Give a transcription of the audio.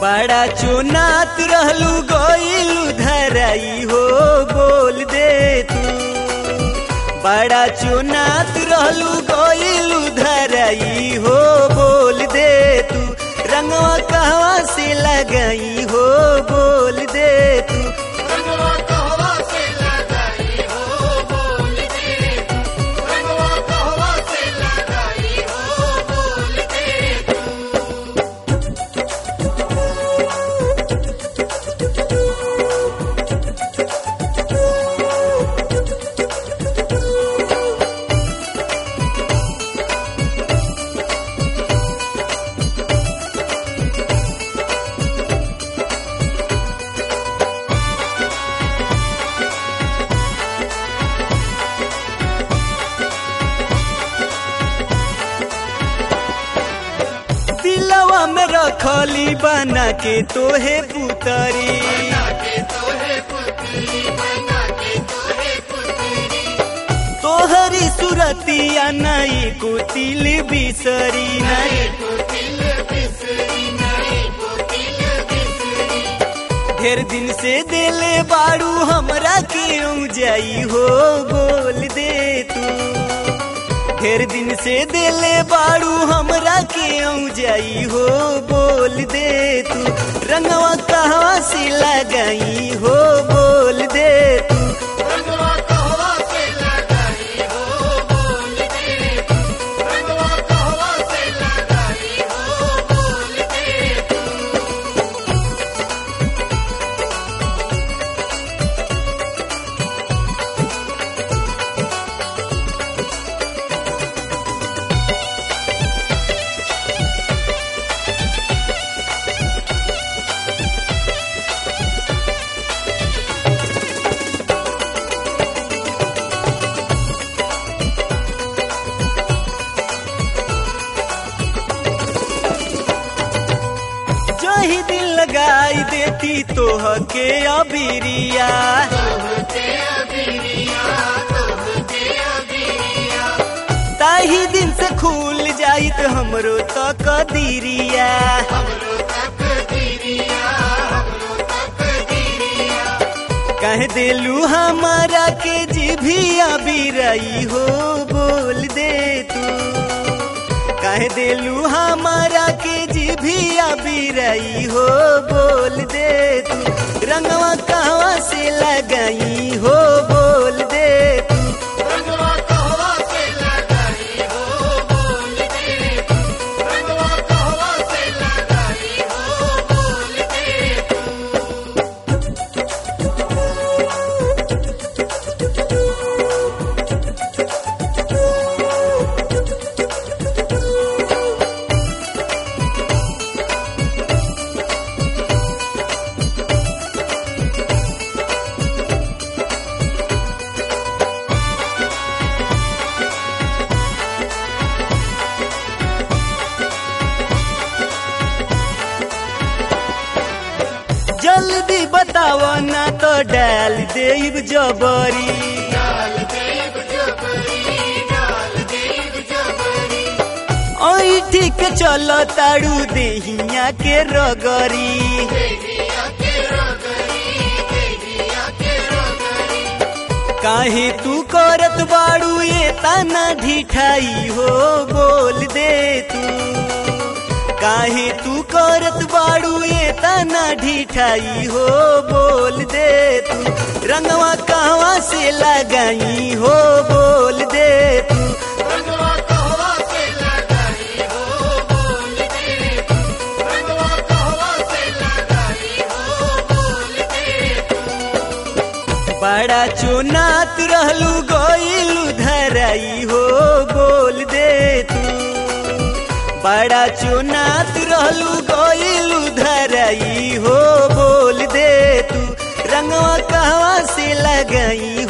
बड़ा चुनात रहलू गईलू धराई हो बोल दे तू बड़ा चुनात रहलू गईलू धराई हो बोल दे तू रंगवा कहवा से लगाई हो बोल दे तू रंगवा कहवा से लगाई हो बोल दे तू रंगवा कहवा से लगाई हो बोल दे तू दिलवा में रखली बना के तोहे पुतरी के तोहे पुतरी बना के तोहे पुतरी तोहरी सुरतिया नई कुतिल बिसरी नई को दिल बिसरी नहीं को दिल बिसरी ढेर दिन से दिले बाड़ू हमरा क्यों जाई हो बोल दे तू ढेर दिन से दिले बाड़ू हमरा क्यों जाई हो बोल दे तू रंगवा कहवा से लगाई हो बोल दे तू रंगवा कहवा से लगाई हो बोल दे तू रंगवा कहवा से लगाई हो बोल दे तू जो ही दिल लगाई देती तोह के अबिरिया तोहके अबिरिया तोहके अबिरिया ताही दिन से खुल जाई तो हमरो तो कदीरिया हमरो तक दिरिया हमरो तक दिरिया कह देलू हमारा के जिभिया बिरई हो बोल दे तू कह देलू हमारा के जिभिया बिरई हो बोल दे तू रंगवा कहवा से लगाई हो बोल दे तू रंगवा कहवा से लगाई हो बोल दे तू रंगवा कहवा से लगाई हो बोल दे तू जल्दी बताव ना तो डाल देब जबरी डाल देव जबरी डाल देव जबरी ओई ठीक चल ताड़ू देहिया के रगरी देहिया के रगरी देहिया के रगरी काहे तू करत बाड़ू ये ताना ढिठाई हो बोल दे तू काहे तू करत बाड़ू ये ताना ढिठाई हो बोल दे तू रंगवा कहवा से लगाई हो बोल दे तू रंगवा कहवा से लगाई हो बोल दे तू रंगवा कहवा से लगाई हो बोल दे तू बड़ा चुनात रहलू गईलू धराई हो बोल दे तू बड़ा चुनात रहलू गईलू धराई हो बोल दे तू रंगवा कहवा से लगाई